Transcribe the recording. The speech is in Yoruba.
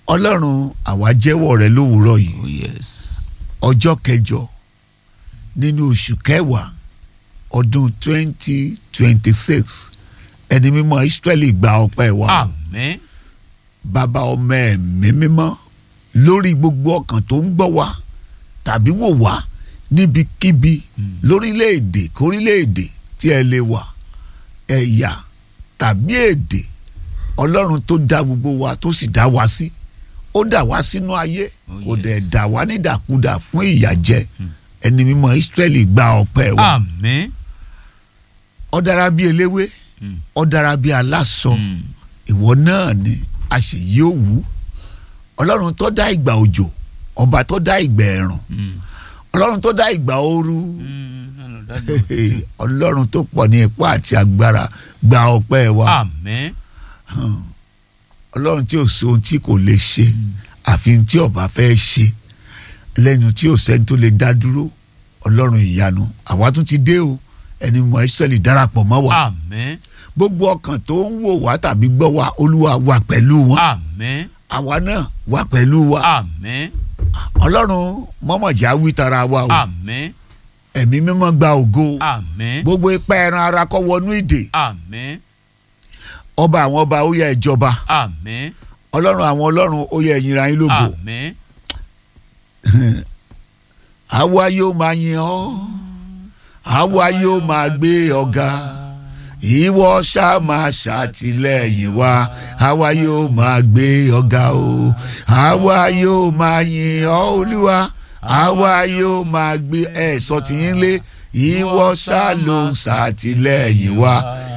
ọlọ́run àwa jẹ́wọ́ rẹ lówùúrọ̀ yìí oh yes ọjọ́ kẹjọ nínú oṣù kẹwàá ọdún twenty twenty six ẹni mímọ́ Ísírẹ́lì gba ọpẹ́ wa àmín bàbá ọmọ ẹ̀mí mímọ́ lórí gbogbo ọkàn tó ń gbọ́ wa tàbí wò wá níbikíbi lórílẹ̀‐èdè kórílẹ̀‐èdè tí ẹ lè wà ẹ̀yà tàbí èdè ọlọ́run tó dá gbogbo wa tó sì dá wa sí ó dá wa sínú ayé Oh, kò dẹ̀ yes. dá wa nídàkúdà fún ìyàjẹ ẹni mímọ́ Ísírẹ́lì gba ọpẹ́ wa àmín ó dára bí eléwé Mm. ó dára bí aláṣọ Mm. ìwọ náà ni àṣeyí òwú ọlọ́run tó dá ìgbà òjò ọba tó dá ìgbà ẹ̀rùn Mm. ọlọ́run tó dá ìgbà ooru Mm. Ọlọ́run dájú. ọlọ́run tó pọ̀ ní ipá àti agbára gba ọpẹ́ wa àmín ọlọ́run tí ò sí ohun tí kò lè ṣe àfi tí ọba fẹ́ ṣe lẹ́nu tí ò sẹ́ni tó lè dá dúró ọlọ́run ìyanu àwa tún ti dé o ẹni mọ̀ Ísírẹ́lì darapọ̀ mọ́ wa àmín gbogbo ọkàn tó ń wò wá tàbí gbọ́ wa olúwa wà pẹ̀lú wọn àmín àwa náà wà pẹ̀lú wa àmín ọlọ́run mọ́mọ̀já wí tara wa o àmín ẹ̀mí mímọ́ gba ògo àmín gbogbo ipa ẹran ara kọ́ wọnú ìdè àmín ọba àwọn ọba ó yẹ ìjọba àmín ọlọ́run àwọn ọlọ́run ó yẹ ìyìnra yín lógo àmín àwa yóò máa yin ọ́ àwa yóò máa gbé ọ̀gá ìwọ ṣá máa ṣàtìlẹ́yìn wa àwa yóò máa gbé ọ̀gá o àwa yóò máa yin ọ́ olúwa àwa yóò máa gbé ẹ̀ sọ tìyín lé ìwọ ṣá ló ń ṣàtìlẹ́yìn wa